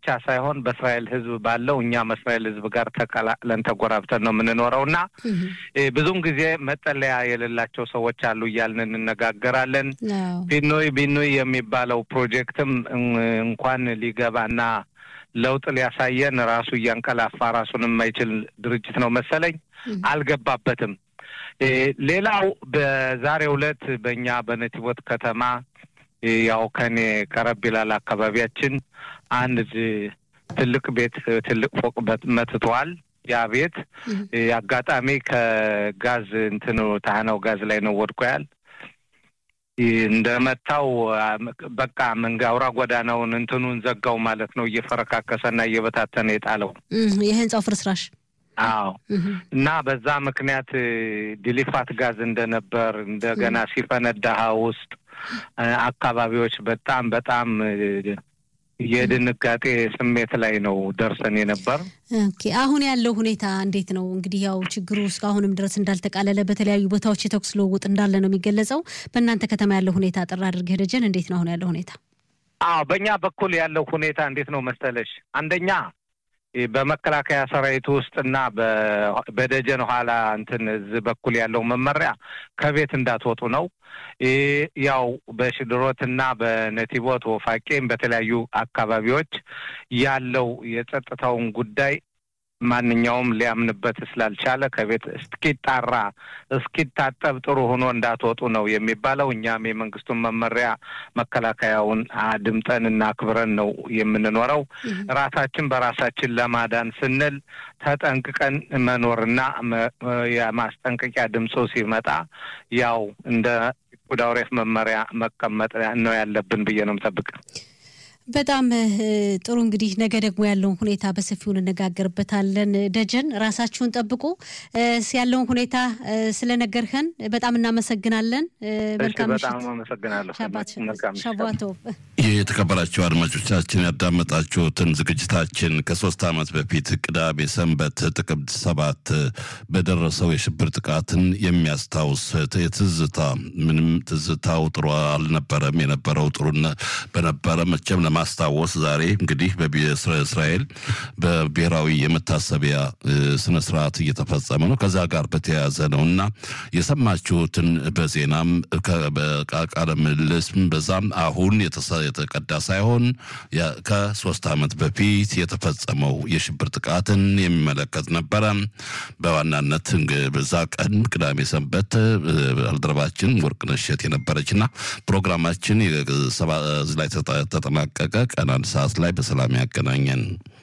ብቻ ሳይሆን በእስራኤል ሕዝብ ባለው እኛም እስራኤል ሕዝብ ጋር ተቀላቅለን ተጎራብተን ነው የምንኖረው እና ብዙውን ጊዜ መጠለያ የሌላቸው ሰዎች አሉ እያልን እንነጋገራለን። ቢኖይ ቢኖይ የሚባለው ፕሮጀክትም እንኳን ሊገባና ለውጥ ሊያሳየን ራሱ እያንቀላፋ ራሱን የማይችል ድርጅት ነው መሰለኝ አልገባበትም። ሌላው በዛሬው ዕለት በእኛ በነቲቦት ከተማ ያው ከኔ ቀረብ ይላል አካባቢያችን አንድ ትልቅ ቤት ትልቅ ፎቅ መትተዋል። ያ ቤት አጋጣሚ ከጋዝ እንትኑ ታህናው ጋዝ ላይ ነው ወድቆ ያል እንደመታው በቃ መንጋ አውራ ጎዳናውን እንትኑን ዘጋው ማለት ነው። እየፈረካከሰና እየበታተነ የጣለው የህንጻው ፍርስራሽ አዎ እና በዛ ምክንያት ዲሊፋት ጋዝ እንደነበር እንደገና ሲፈነዳ ውስጥ አካባቢዎች በጣም በጣም የድንጋጤ ስሜት ላይ ነው ደርሰን የነበር። ኦኬ አሁን ያለው ሁኔታ እንዴት ነው? እንግዲህ ያው ችግሩ እስካሁንም ድረስ እንዳልተቃለለ በተለያዩ ቦታዎች የተኩስ ልውውጥ እንዳለ ነው የሚገለጸው። በእናንተ ከተማ ያለው ሁኔታ አጠር አድርገህ ደጀን፣ እንዴት ነው አሁን ያለው ሁኔታ? አዎ በእኛ በኩል ያለው ሁኔታ እንዴት ነው መሰለሽ፣ አንደኛ በመከላከያ ሰራዊት ውስጥና በደጀን ኋላ እንትን እዚህ በኩል ያለው መመሪያ ከቤት እንዳትወጡ ነው። ያው በሽድሮትና በነቲቦት ወፋቄም በተለያዩ አካባቢዎች ያለው የጸጥታውን ጉዳይ ማንኛውም ሊያምንበት ስላልቻለ ከቤት እስኪጣራ እስኪታጠብ ጥሩ ሆኖ እንዳትወጡ ነው የሚባለው። እኛም የመንግስቱን መመሪያ መከላከያውን አድምጠን እና አክብረን ነው የምንኖረው። ራሳችን በራሳችን ለማዳን ስንል ተጠንቅቀን መኖርና የማስጠንቀቂያ ድምፁ ሲመጣ ያው እንደ ጉዳውሬፍ መመሪያ መቀመጥ ነው ያለብን ብዬ ነው የምጠብቅ። በጣም ጥሩ እንግዲህ ነገ ደግሞ ያለውን ሁኔታ በሰፊው እንነጋገርበታለን። ደጀን ራሳችሁን ጠብቁ። ያለውን ሁኔታ ስለነገርኸን በጣም እናመሰግናለን። መልካም በጣም አመሰግናለሁ። ሻባቶ የተከበራችሁ አድማጮቻችን ያዳመጣችሁትን ዝግጅታችን ከሶስት ዓመት በፊት ቅዳሜ ሰንበት ጥቅምት ሰባት በደረሰው የሽብር ጥቃትን የሚያስታውስ የትዝታ ምንም ትዝታው ጥሩ አልነበረም። የነበረው ጥሩ በነበረ መቼም ለማስታወስ ዛሬ እንግዲህ በእስራኤል በብሔራዊ የመታሰቢያ ስነ ስርዓት እየተፈጸመ ነው። ከዛ ጋር በተያያዘ ነው እና የሰማችሁትን በዜናም በቃለ ምልልስም በዛም አሁን የተቀዳ ሳይሆን ከሶስት ዓመት በፊት የተፈጸመው የሽብር ጥቃትን የሚመለከት ነበረ። በዋናነት በዛ ቀን ቅዳሜ ሰንበት ባልደረባችን ወርቅነሽ እሸቴ የነበረችና ፕሮግራማችን ላይ ተጠናቀቀ። ቀን አንድ ሰዓት ላይ በሰላም ያገናኘን።